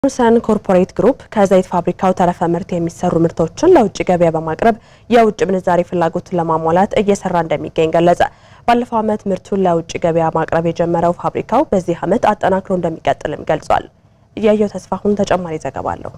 ዩኒሰን ኮርፖሬት ግሩፕ ከዘይት ፋብሪካው ተረፈ ምርት የሚሰሩ ምርቶችን ለውጭ ገበያ በማቅረብ የውጭ ምንዛሬ ፍላጎትን ለማሟላት እየሰራ እንደሚገኝ ገለጸ። ባለፈው ዓመት ምርቱን ለውጭ ገበያ ማቅረብ የጀመረው ፋብሪካው በዚህ ዓመት አጠናክሮ እንደሚቀጥልም ገልጿል። እያየው ተስፋሁን ተጨማሪ ዘገባ አለው።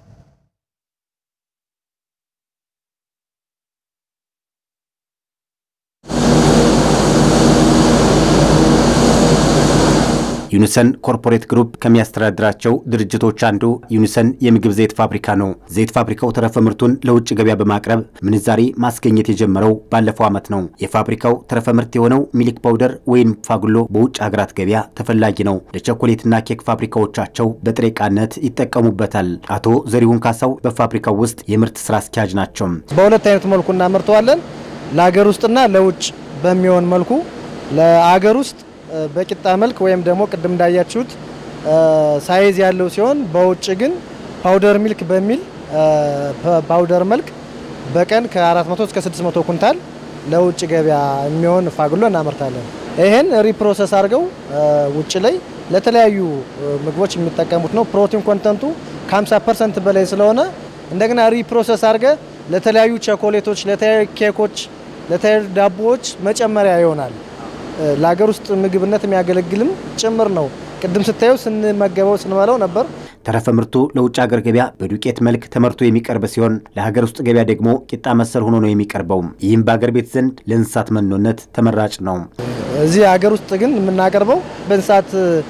ዩኒሰን ኮርፖሬት ግሩፕ ከሚያስተዳድራቸው ድርጅቶች አንዱ ዩኒሰን የምግብ ዘይት ፋብሪካ ነው። ዘይት ፋብሪካው ተረፈ ምርቱን ለውጭ ገበያ በማቅረብ ምንዛሬ ማስገኘት የጀመረው ባለፈው ዓመት ነው። የፋብሪካው ተረፈ ምርት የሆነው ሚልክ ፓውደር ወይም ፋጉሎ በውጭ ሀገራት ገበያ ተፈላጊ ነው። ለቸኮሌትና ኬክ ፋብሪካዎቻቸው በጥሬ ዕቃነት ይጠቀሙበታል። አቶ ዘሪሁን ካሳው በፋብሪካው ውስጥ የምርት ስራ አስኪያጅ ናቸው። በሁለት አይነት መልኩ እናመርተዋለን። ለሀገር ውስጥና ለውጭ በሚሆን መልኩ ለሀገር ውስጥ በቂጣ መልክ ወይም ደግሞ ቅድም እንዳያችሁት ሳይዝ ያለው ሲሆን በውጭ ግን ፓውደር ሚልክ በሚል ፓውደር መልክ በቀን ከ400 እስከ 600 ኩንታል ለውጭ ገበያ የሚሆን ፋግሎ እናመርታለን። ይህን ሪፕሮሰስ አድርገው ውጭ ላይ ለተለያዩ ምግቦች የሚጠቀሙት ነው። ፕሮቲን ኮንተንቱ ከ50 ፐርሰንት በላይ ስለሆነ እንደገና ሪፕሮሰስ አድርገ ለተለያዩ ቸኮሌቶች፣ ለተለያዩ ኬኮች፣ ለተለያዩ ዳቦዎች መጨመሪያ ይሆናል። ለሀገር ውስጥ ምግብነት የሚያገለግልም ጭምር ነው። ቅድም ስታየው ስንመገበው ስንበላው ነበር። ተረፈ ምርቱ ለውጭ ሀገር ገበያ በዱቄት መልክ ተመርቶ የሚቀርብ ሲሆን ለሀገር ውስጥ ገበያ ደግሞ ቂጣ መሰል ሆኖ ነው የሚቀርበው። ይህም በሀገር ቤት ዘንድ ለእንስሳት መኖነት ተመራጭ ነው። እዚህ ሀገር ውስጥ ግን የምናቀርበው በእንስሳት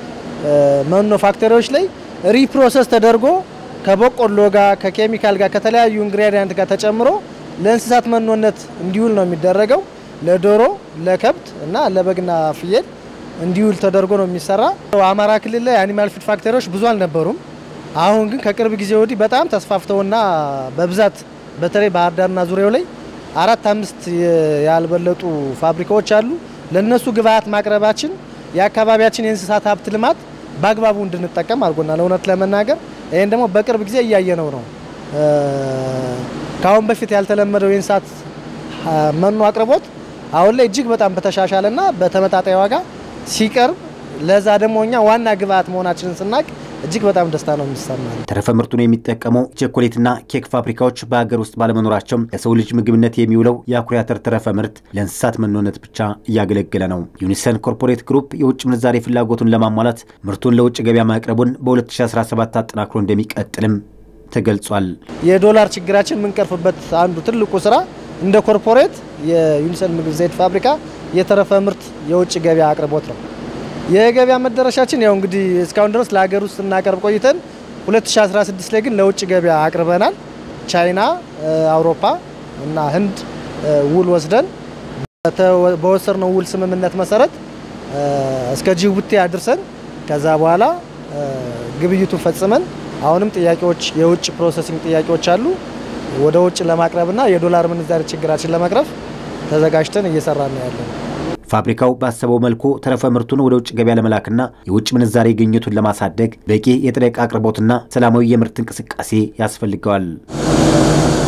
መኖ ፋክተሪዎች ላይ ሪፕሮሰስ ተደርጎ ከበቆሎ ጋር ከኬሚካል ጋር ከተለያዩ ኢንግሪዲያንት ጋር ተጨምሮ ለእንስሳት መኖነት እንዲውል ነው የሚደረገው። ለዶሮ፣ ለከብት እና ለበግና ፍየል እንዲውል ተደርጎ ነው የሚሰራ። አማራ ክልል ላይ አኒማል ፊድ ፋክተሪዎች ብዙ አልነበሩም። አሁን ግን ከቅርብ ጊዜ ወዲህ በጣም ተስፋፍተውና በብዛት በተለይ ባህር ዳርና ዙሪያው ላይ አራት አምስት ያልበለጡ ፋብሪካዎች አሉ። ለነሱ ግብአት ማቅረባችን የአካባቢያችን የእንስሳት ሀብት ልማት በአግባቡ እንድንጠቀም አድርጎናል። እውነት ለመናገር ይህን ደግሞ በቅርብ ጊዜ እያየነው ነው። ከአሁን በፊት ያልተለመደው የእንስሳት መኖ አቅርቦት አሁን ላይ እጅግ በጣም በተሻሻለና በተመጣጣኝ ዋጋ ሲቀርብ ለዛ ደግሞ እኛ ዋና ግብአት መሆናችንን ስናቅ እጅግ በጣም ደስታ ነው የሚሰማል። ተረፈ ምርቱን የሚጠቀሙ ቸኮሌትና ኬክ ፋብሪካዎች በሀገር ውስጥ ባለመኖራቸው ለሰው ልጅ ምግብነት የሚውለው የአኩሪ አተር ተረፈ ምርት ለእንስሳት መኖነት ብቻ እያገለገለ ነው። ዩኒሰን ኮርፖሬት ግሩፕ የውጭ ምንዛሬ ፍላጎቱን ለማሟላት ምርቱን ለውጭ ገበያ ማቅረቡን በ2017 አጠናክሮ እንደሚቀጥልም ተገልጿል። የዶላር ችግራችን የምንቀርፍበት አንዱ ትልቁ ስራ እንደ ኮርፖሬት የዩኒሰን ምግብ ዘይት ፋብሪካ የተረፈ ምርት የውጭ ገበያ አቅርቦት ነው። የገበያ መዳረሻችን ያው እንግዲህ እስካሁን ድረስ ለሀገር ውስጥ እናቀርብ ቆይተን 2016 ላይ ግን ለውጭ ገበያ አቅርበናል። ቻይና፣ አውሮፓ እና ህንድ ውል ወስደን በወሰድነው ውል ስምምነት መሰረት እስከ ጅቡቲ አድርሰን ከዛ በኋላ ግብይቱን ፈጽመን አሁንም ጥያቄዎች የውጭ ፕሮሰሲንግ ጥያቄዎች አሉ ወደ ውጭ ለማቅረብና የዶላር ምንዛሪ ችግራችን ለመቅረፍ ተዘጋጅተን እየሰራ ነው ያለን። ፋብሪካው ባሰበው መልኩ ተረፈ ምርቱን ወደ ውጭ ገበያ ለመላክና የውጭ ምንዛሬ ግኝቱን ለማሳደግ በቂ የጥሬ ዕቃ አቅርቦትና ሰላማዊ የምርት እንቅስቃሴ ያስፈልገዋል።